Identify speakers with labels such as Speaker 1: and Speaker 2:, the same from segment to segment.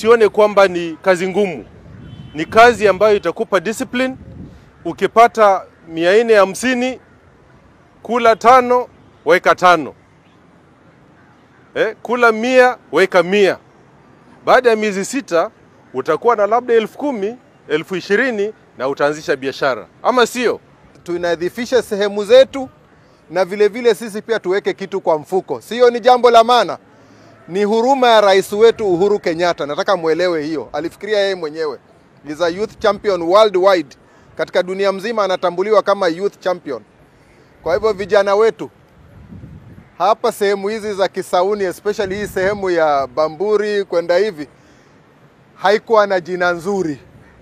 Speaker 1: usione kwamba ni kazi ngumu. Ni kazi ambayo itakupa discipline. Ukipata mia nne hamsini kula tano weka tano eh, kula mia weka mia. Baada ya miezi sita utakuwa na labda elfu kumi elfu ishirini na utaanzisha biashara, ama sio?
Speaker 2: tunadhifishe sehemu zetu na vile vile sisi pia tuweke kitu kwa mfuko. Sio ni jambo la maana, ni huruma ya rais wetu Uhuru Kenyatta. Nataka mwelewe hiyo, alifikiria yeye mwenyewe. Is a youth champion worldwide, katika dunia mzima anatambuliwa kama youth champion. Kwa hivyo vijana wetu hapa sehemu hizi za Kisauni, especially hii sehemu ya Bamburi kwenda hivi, haikuwa na jina nzuri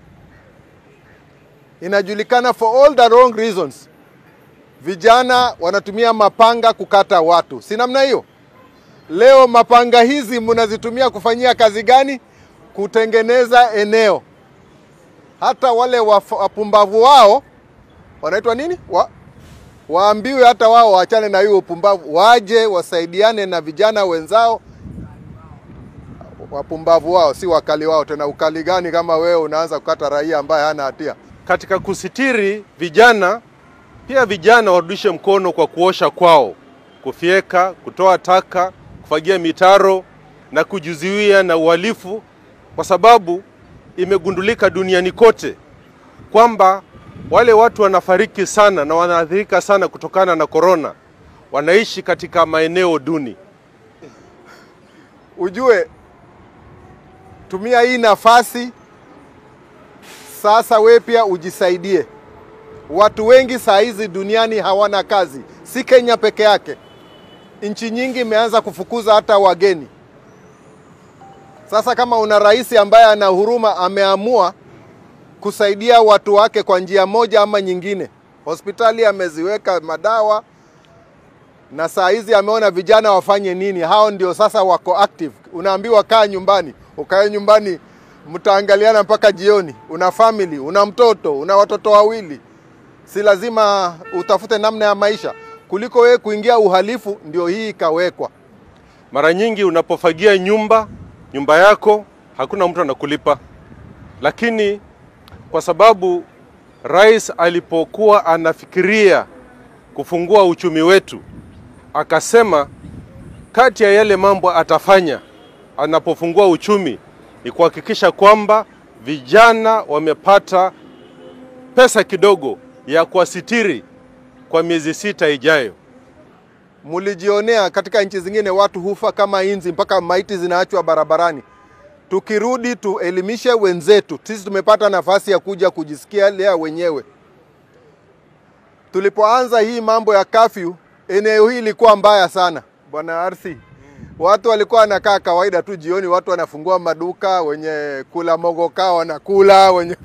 Speaker 2: inajulikana for all the wrong reasons. Vijana wanatumia mapanga kukata watu, si namna hiyo? Leo mapanga hizi mnazitumia kufanyia kazi gani? Kutengeneza eneo. Hata wale waf- wapumbavu wao wanaitwa nini? Wa, waambiwe hata wao waachane na hiyo upumbavu, waje wasaidiane na vijana wenzao. Wapumbavu wao si wakali wao tena. Ukali gani kama wewe unaanza kukata raia ambaye hana hatia?
Speaker 1: Katika kusitiri vijana, pia vijana warudishe mkono kwa kuosha kwao, kufyeka, kutoa taka, kufagia mitaro na kujizuia na uhalifu, kwa sababu imegundulika duniani kote kwamba wale watu wanafariki sana na wanaathirika sana kutokana na korona, wanaishi katika maeneo duni.
Speaker 2: Ujue, tumia hii nafasi sasa, we pia ujisaidie. Watu wengi saa hizi duniani hawana kazi, si Kenya peke yake. Nchi nyingi imeanza kufukuza hata wageni. Sasa kama una rais ambaye ana huruma, ameamua kusaidia watu wake kwa njia moja ama nyingine, hospitali ameziweka madawa na saa hizi ameona vijana wafanye nini. Hao ndio sasa wako active. Unaambiwa kaa nyumbani, ukae nyumbani, mtaangaliana mpaka jioni. Una family, una mtoto, una watoto wawili, si lazima utafute namna ya maisha kuliko wewe kuingia uhalifu. Ndio hii ikawekwa.
Speaker 1: Mara nyingi unapofagia nyumba nyumba yako hakuna mtu anakulipa, lakini kwa sababu rais alipokuwa anafikiria kufungua uchumi wetu, akasema kati ya yale mambo atafanya anapofungua uchumi ni kuhakikisha kwamba vijana wamepata pesa kidogo ya kuwasitiri kwa miezi sita ijayo.
Speaker 2: Mulijionea katika nchi zingine watu hufa kama inzi, mpaka maiti zinaachwa barabarani. Tukirudi tuelimishe wenzetu, sisi tumepata nafasi ya kuja kujisikia lea wenyewe. Tulipoanza hii mambo ya kafyu, eneo hii ilikuwa mbaya sana bwana Arsi. Watu walikuwa wanakaa kawaida tu, jioni watu wanafungua maduka, wenye kula mogoka wanakula, wenye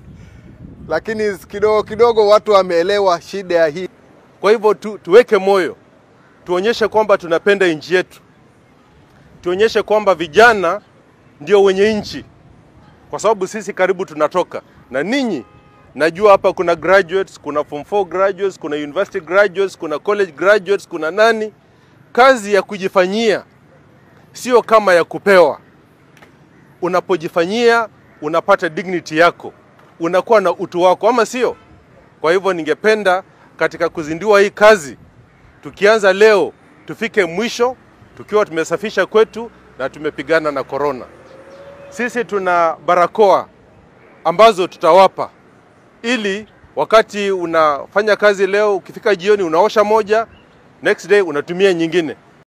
Speaker 2: lakini kidogo kidogo watu wameelewa shida ya hii.
Speaker 1: Kwa hivyo tu, tuweke moyo, tuonyeshe kwamba tunapenda nchi yetu, tuonyeshe kwamba vijana ndio wenye nchi, kwa sababu sisi karibu tunatoka na ninyi. Najua hapa kuna graduates, kuna form 4 graduates, kuna university graduates, kuna college graduates, kuna nani. Kazi ya kujifanyia sio kama ya kupewa. Unapojifanyia unapata dignity yako, unakuwa na utu wako, ama sio? Kwa hivyo ningependa katika kuzindua hii kazi, tukianza leo tufike mwisho tukiwa tumesafisha kwetu na tumepigana na korona. Sisi tuna barakoa ambazo tutawapa ili wakati unafanya kazi leo, ukifika jioni unaosha moja, next day unatumia nyingine.